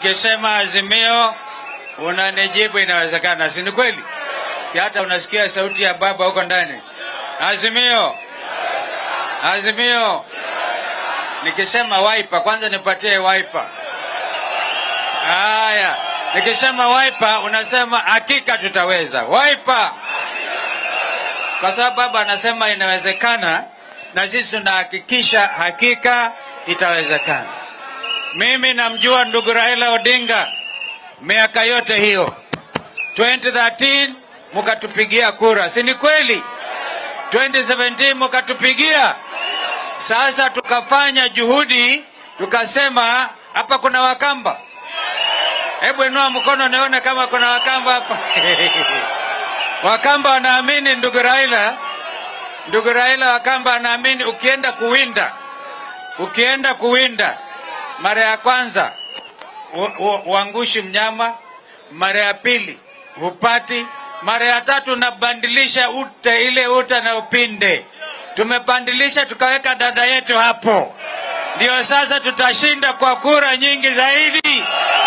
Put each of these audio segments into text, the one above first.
Ukisema Azimio unanijibu inawezekana, si ni kweli? Si hata unasikia sauti ya baba huko ndani, Azimio, Azimio. Nikisema Wiper, kwanza nipatie Wiper. Haya, nikisema Wiper unasema hakika tutaweza. Wiper, kwa sababu baba anasema inawezekana, na sisi tunahakikisha hakika itawezekana. Mimi namjua ndugu Raila Odinga miaka yote hiyo, 2013 mukatupigia kura, si ni kweli? 2017 mukatupigia. Sasa tukafanya juhudi, tukasema hapa kuna Wakamba. Hebu inua mkono nione kama kuna Wakamba hapa. Wakamba wanaamini ndugu Raila, ndugu Raila Wakamba anaamini ukienda kuwinda, ukienda kuwinda mara ya kwanza uangushi mnyama, mara ya pili hupati, mara ya tatu unabandilisha ute ile uta na upinde. Tumebandilisha tukaweka dada yetu hapo, ndio sasa tutashinda kwa kura nyingi zaidi.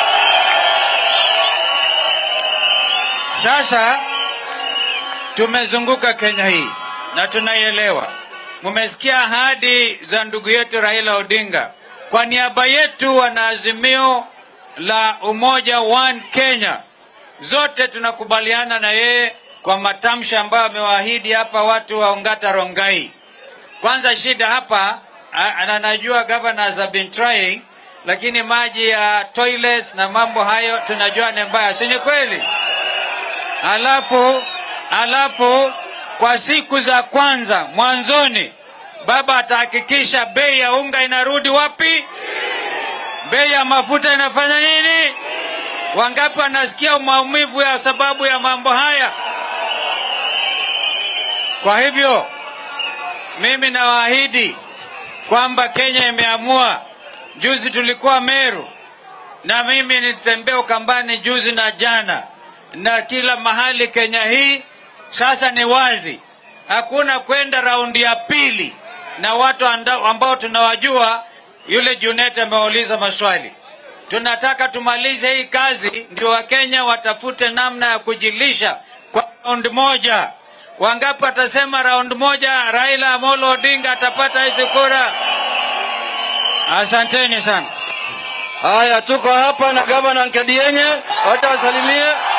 Sasa tumezunguka Kenya hii na tunaielewa. Mumesikia ahadi za ndugu yetu Raila Odinga kwa niaba yetu wanaazimio la umoja One Kenya, zote tunakubaliana na yeye kwa matamshi ambayo amewaahidi hapa watu wa Ongata Rongai. Kwanza shida hapa, anajua governors have been trying, lakini maji ya toilets na mambo hayo tunajua ni mbaya, si ni kweli? Alafu alafu kwa siku za kwanza mwanzoni, baba atahakikisha bei ya unga inarudi wapi? Bei ya mafuta inafanya nini? Wangapi wanasikia maumivu ya sababu ya mambo haya? Kwa hivyo mimi nawaahidi kwamba Kenya imeamua. Juzi tulikuwa Meru na mimi nilitembea Ukambani juzi na jana na kila mahali Kenya hii. Sasa ni wazi, hakuna kwenda raundi ya pili na watu ambao tunawajua. Yule Junet ameuliza maswali, tunataka tumalize hii kazi, ndio Wakenya watafute namna ya kujilisha kwa raundi moja. Wangapi watasema raundi moja Raila Amolo Odinga atapata hizi kura? Asanteni sana. Haya, tuko hapa na gavana Nkadienye, hata wasalimie.